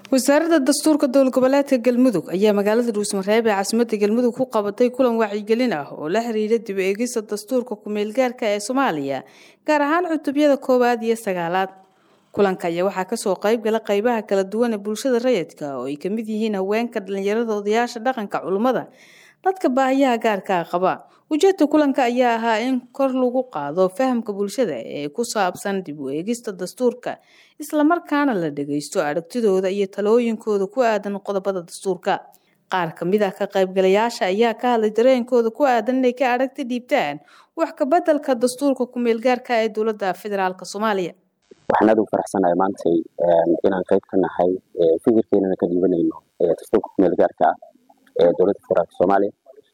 wasaaradda dastuurka dowlad goboleedka galmudug ayaa magaalada dhuusmareeb ee caasimadda galmudug ku qabatay kulan wacyigelin ah oo la xiriira dib eegista dastuurka ku-meelgaarka ee soomaaliya gaar ahaan cutubyada koowaad iyo sagaalaad kulanka ayaa waxaa kasoo qayb gala qeybaha kala duwan ee bulshada rayidka oo ay kamid yihiin haweenka dhalinyarada odayaasha dhaqanka culummada dadka baahiyaha gaarka ah qaba ujeedka kulanka ayaa ahaa in kor lagu qaado fahamka bulshada ee ku saabsan dib u eegista dastuurka islamarkaana la dhageysto aragtidooda iyo talooyinkooda ku aadan qodobada dastuurka qaar kamid ah ka qaybgalayaasha ayaa ka hadlay dareenkooda ku aadan inay ka aragti dhiibtaan wax kabeddelka dastuurka ku-meelgaarka ee dowladda federaalk soomaaliya waxaan aad ugu faraxsanahay maantay inaan qayb ka nahay fikirkeenana ka dhiibanayno dastuurka ku-meelgaarka ah ee dowladda federaalk soomaaliya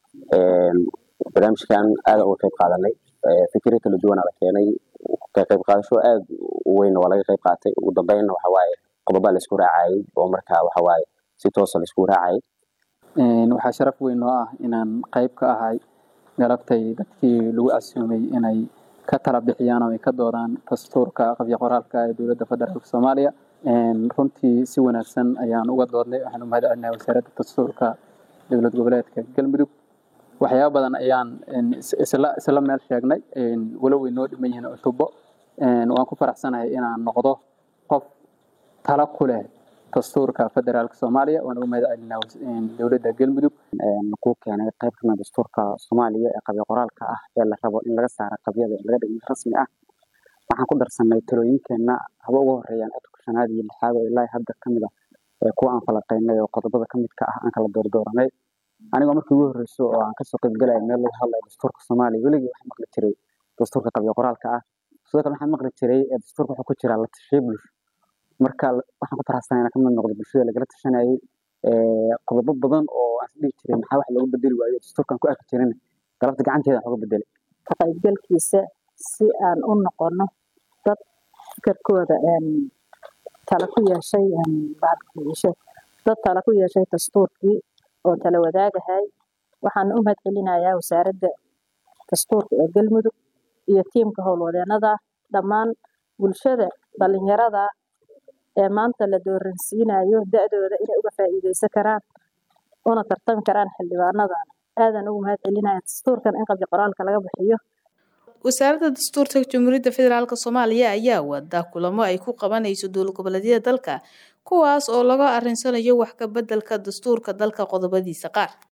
barnaamijkan aada uga qayb qaadanay fikiro kala duwana la keenay ka qayb qaadasho aada u weyn waa laga qayb qaatay ugu dambeynna waxawaaye qodobaa laisku raacayay oo markaa waxawaaye si toosa laisku raacayay waxaa sharaf weyn oo ah inaan qayb ka ahay galabtay dadkii lagu casuumay inay ka tala bixiyaan oo ay ka doodaan dastuurka qabyo qoraalka ee dowladda federaalk soomaaliya runtii si wanaagsan ayaan uga doodnay waxaan u mahad celinahay wasaaradda dastuurka dowlad goboleedka galmudug waxyaaba badan ayaan isla meel sheegnay walow way noo dhiman yihiin cutubo waan ku faraxsanahay inaan noqdo qof tala ku leh dastuurka federaalk soomaaliya waan uga mahad celinaa dowladda galmudug ku keenay qayb kamid dastuurka soomaaliya ee qabyo qoraalka ah ee la rabo in laga saaro qabyada ee laga dhigmo rasmi ah waxaan ku darsanay talooyinkeenna haba uga horeeyaan codka shanaad iyo lixaad oo ilaa hadda kamid ah kuwa aan falaqeynay oo qodobada kamid ka ah aan kala doordooranay anigoo markii ugu horreyso oo aan kasoo qaybgalaya meel lagu hadlayo dastuurka soomaaliya weligii waxaan maqli jiray dastuurka qabyo qoraalka ah sidoo kale waxaan maqli jiray dastuurka wuxuu ku jiraa la tashiyo bulsho marka waxaan ku faraxsanay inaan kamid noqdo bulshada lagala tashanayay qodobo badan oo aan isdhihi jiray maxaa wax loogu bedeli waayo dastuurkaan ku arki jirin galabta gacanteeda wax uga bedelay ka qaybgalkiisa si aan u noqono dad fikirkooda tala ku yeeshay dad tala ku yeeshay dastuurkii oo tala wadaagahay waxaan u mahad celinayaa wasaaradda dastuurka ee galmudug iyo tiimka howlwadeenada dhammaan bulshada dhalinyarada ee maanta la dooransiinayo da-dooda inay uga faa'iideysan karaan una tartami karaan xildhibaanadan aadan ugu mahad celinaya dastuurkan in qabyo qoraalka laga bixiyo wasaaradda dastuurka jamhuuriyadda federaalk soomaaliya ayaa wada kulamo ay ku qabanayso dowlad goboleedyada dalka kuwaas oo laga arinsanayo wax ka beddelka dastuurka dalka qodobadiisa qaar